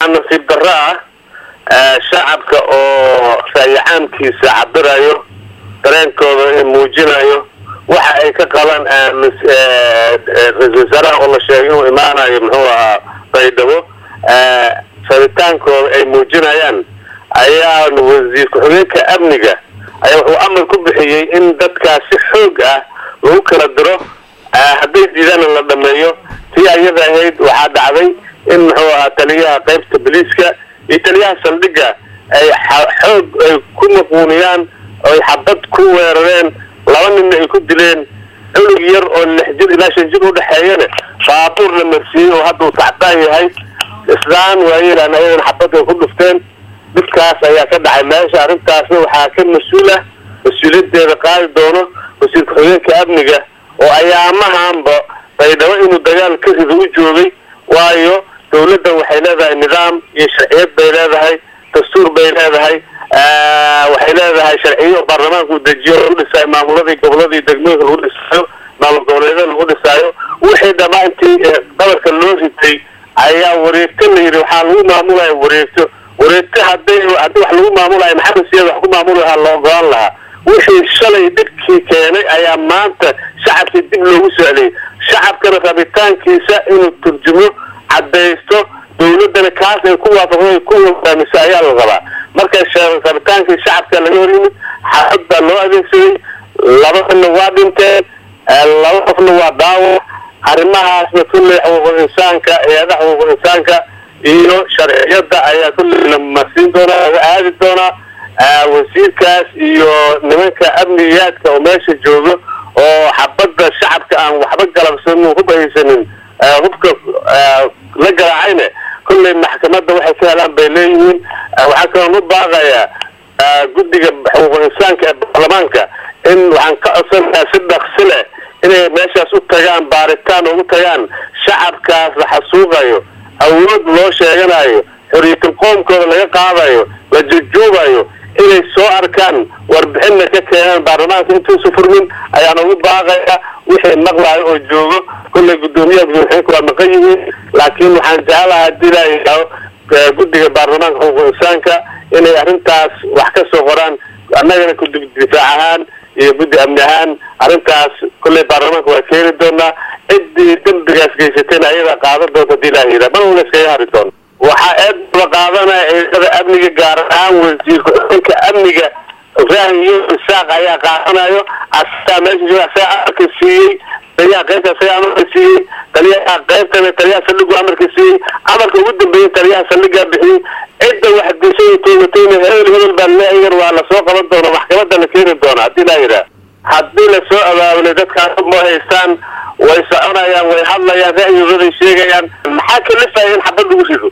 nasiib darro ah shacabka oo raayacaamkiisa cabirayo dareenkooda muujinayo waxa ay ka qaban ra-isul wasaaraha oo la sheegay inuu imaanayo muxuu ahaa baydhabo sabitaankooda ay muujinayaan ayaa wasiir ku-xigeenka amniga ayaa wuxuu amar ku bixiyey in dadkaas si xoog ah lagu kala diro hadday diidaana la dhameeyo tii ayada ahayd waxaa dhacday in muxuu ahaa taliyaha qaybta boliiska iyo taliyaha saldhigga ay xoog ay ku maquuniyaan oy xabad ku weerareen laba ninna ay ku dileen cunug yar oo lix jir ilaa shan jir udhexeeyana baabuur la marsiiyey oo hadda uu tacdaan yahay islaan waayeelaan ayagana xabad ay ku dhufteen dhibkaas ayaa ka dhacay meesha arrintaasna waxaa ka mas-uula mas-uuliyadeeda qaadi doono wasiir ku-xigeenka amniga oo ayaamahanba baydhabo inuu dagaal ka rido u joogay waayo dawladdan waxay leedahay nidaam iyo sharciyad bay leedahay dastuur bay leedahay waxay leedahay sharciyo baarlamaanka uu dejiyo lagu dhisaayo maamuladii goboladii degmooyinka lagu dhisaayo maamul goboleedyada lagu dhisaayo wixii dhamaa intii qabarka loo ritay ayaa wareegto la yidhi waxaa lagu maamulaya wareegto wareegto hadday haddii wax lagu maamulayo maxamed siyaad wax ku maamuli lahaa la ogolaan lahaa wixii shalay dhibkii keenay ayaa maanta shacabkii dib loogu socliyey shacabkana rabitaankiisa inuu turjumo caddaysto dawladdana kaas ay ku waafaqdo ku hogaamiso ayaa la rabaa marka rabitaankii shacabka laga hor yimid xaafad baa loo adeegsaday labadana waa dhinteen laba qofna waa daawac arrimahaasna kulley xuquuqul insaanka eedaha xuquuqul insaanka iyo sharciyada ayaa kulley la marsiin doonaa laga aadi doonaa wasiirkaas iyo nimanka amniyaadka oo meesha joogo oo xabadda shacabka aan waxba galabsanin hub haysanin hubka la garaacayne kulley maxkamadda waxay ka helaan bay leeyihiin waxaa kaloon u baaqayaa guddiga xuquuqul insaanka ee baarlamaanka in waxaan ka codsanayaa si dhaqsi leh inay meeshaas u tagaan baaritaan ugu tagaan shacabkaas la xasuuqayo awood loo sheeganayo xorriyatul qoomkooda laga qaadayo la jujuubayo inay soo arkaan warbixinna ka keenaan baarlamaanka intuusa furmin ayaan ugu baaqaya wixii maqlayo oo joogo kulley guddoomiyaha gudoomiyaenka waa maqan yihiin laakiin waxaan jecelaha hadii laa yidhaaho guddiga baarlamaanka xuquuqul insaanka inay arrintaas wax ka soo qoraan annagana kudib difaac ahaan iyo guddi amni ahaan arrintaas kulley baarlamaanka waa keeni doonaa ciddii dembigaas geysatayna ayadaa qaadan doonta hadii laa yidhaha mana una iskaga hari doono waxaa eedaba qaadanaya ciidamada amniga gaar ahaan wasiir ku-xigeenka amniga ibrahim iyo isaaq ayaa qaadanayo asagaa meesha jooga asagaa amarka siiyey taliyaha qaybta asagaa amarka siiyey taliyaha qaybtana taliyaha saldhigu amarka siiyey amarka ugu dambeeyey taliyaha saldhigaa bixiyey cidda wax dishay toogatayna hebel hebel baa leeyagan waa lasoo qaban doona maxkamadda la keeni doona hadii laa yidhaha haddii lasoo abaabulay dadkaas ma haystaan way soconayaan way hadlayaan ra'yigooday sheegayaan maxaa kalifaya in xabad lagu rido